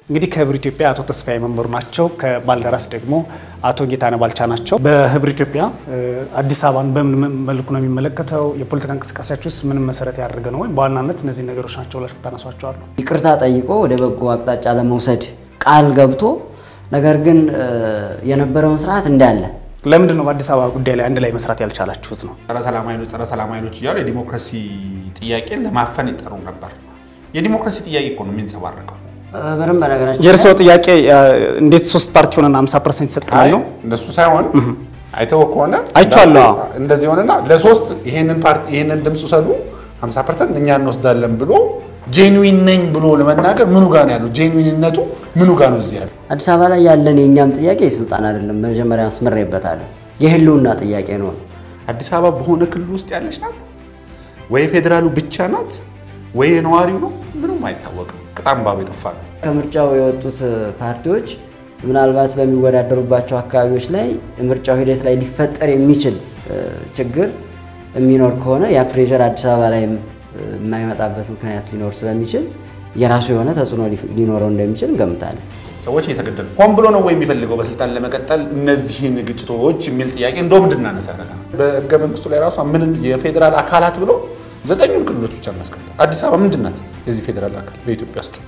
እንግዲህ ከህብር ኢትዮጵያ አቶ ተስፋዬ መምህሩ ናቸው። ከባልደራስ ደግሞ አቶ ጌታነህ ባልቻ ናቸው። በህብር ኢትዮጵያ አዲስ አበባን በምን መልኩ ነው የሚመለከተው? የፖለቲካ እንቅስቃሴያችሁ ውስጥ ምንም መሰረት ያደረገ ነው ወይም በዋናነት እነዚህ ነገሮች ናቸው ብላችሁ ታነሷቸዋሉ? ይቅርታ ጠይቆ ወደ በጎ አቅጣጫ ለመውሰድ ቃል ገብቶ ነገር ግን የነበረውን ስርዓት እንዳለ ለምንድን ነው በአዲስ አበባ ጉዳይ ላይ አንድ ላይ መስራት ያልቻላችሁት ነው? ጸረ ሰላም ኃይሎች ጸረ ሰላም ኃይሎች እያሉ የዲሞክራሲ ጥያቄን ለማፈን ይጠሩ ነበር። የዲሞክራሲ ጥያቄ እኮ ነው የሚንጸባረቀው። በደንብ በነገራችን የእርስዎ ጥያቄ እንዴት ሶስት ፓርቲ ሆነና 50 ፐርሰንት ይሰጠናል አይ ነው? እንደሱ ሳይሆን አይተው ከሆነ አይቼዋለሁ። እንደዚህ ሆነና ለሶስት ይሄንን ፓርቲ ይሄንን ድምፅ ውሰዱ 50 ፐርሰንት እኛ እንወስዳለን ብሎ ጄንዊን ነኝ ብሎ ለመናገር ምኑ ጋር ነው ያለው? ጄንዊንነቱ ምኑ ጋር ነው እዚህ ያለው? አዲስ አበባ ላይ ያለን የእኛም ጥያቄ የስልጣን አይደለም። መጀመሪያ አስምሬበታለሁ። የህልውና ጥያቄ ነው። አዲስ አበባ በሆነ ክልል ውስጥ ያለች ናት ወይ ፌዴራሉ ብቻ ናት ወይ ነዋሪው ነው? ምንም አይታወቅም። ቅጣም ባቡ የጠፋ ነው። ከምርጫው የወጡት ፓርቲዎች ምናልባት በሚወዳደሩባቸው አካባቢዎች ላይ ምርጫው ሂደት ላይ ሊፈጠር የሚችል ችግር የሚኖር ከሆነ ያ ፕሬዠር አዲስ አበባ ላይም የማይመጣበት ምክንያት ሊኖር ስለሚችል የራሱ የሆነ ተጽዕኖ ሊኖረው እንደሚችል እንገምታለን። ሰዎች እየተገደሉ ሆን ብሎ ነው ወይ የሚፈልገው በስልጣን ለመቀጠል እነዚህን ግጭቶች የሚል ጥያቄ እንደውም እንድናነሳ ያደርጋል። በህገ መንግስቱ ላይ ራሷ ምን የፌዴራል አካላት ብሎ ዘጠኙን ክልሎች ብቻ ማስቀመጥ። አዲስ አበባ ምንድን ናት? የዚህ ፌዴራል አካል በኢትዮጵያ ውስጥ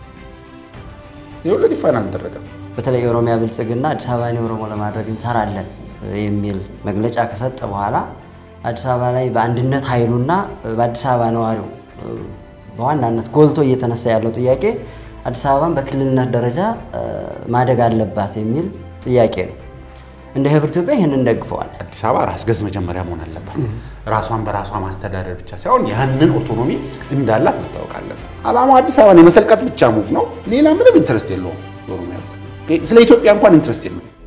የሁሉ ዲፋይን አልተደረገም። በተለይ የኦሮሚያ ብልጽግና አዲስ አበባን የኦሮሞ ለማድረግ እንሰራለን የሚል መግለጫ ከሰጠ በኋላ አዲስ አበባ ላይ በአንድነት ኃይሉና በአዲስ አበባ ነዋሪው በዋናነት ጎልቶ እየተነሳ ያለው ጥያቄ አዲስ አበባን በክልልነት ደረጃ ማደግ አለባት የሚል ጥያቄ ነው። እንደ ህብር ኢትዮጵያ ይህንን እንደግፈዋል። አዲስ አበባ ራስ ገዝ መጀመሪያ መሆን አለባት። ራሷን በራሷ ማስተዳደር ብቻ ሳይሆን ያንን ኦቶኖሚ እንዳላት መታወቅ አለበት። አላማው አዲስ አበባን የመሰልቀጥ ብቻ ሙቭ ነው። ሌላ ምንም ኢንትረስት የለውም። ኦሮሚያ ስለ ኢትዮጵያ እንኳን ኢንትረስት የለውም።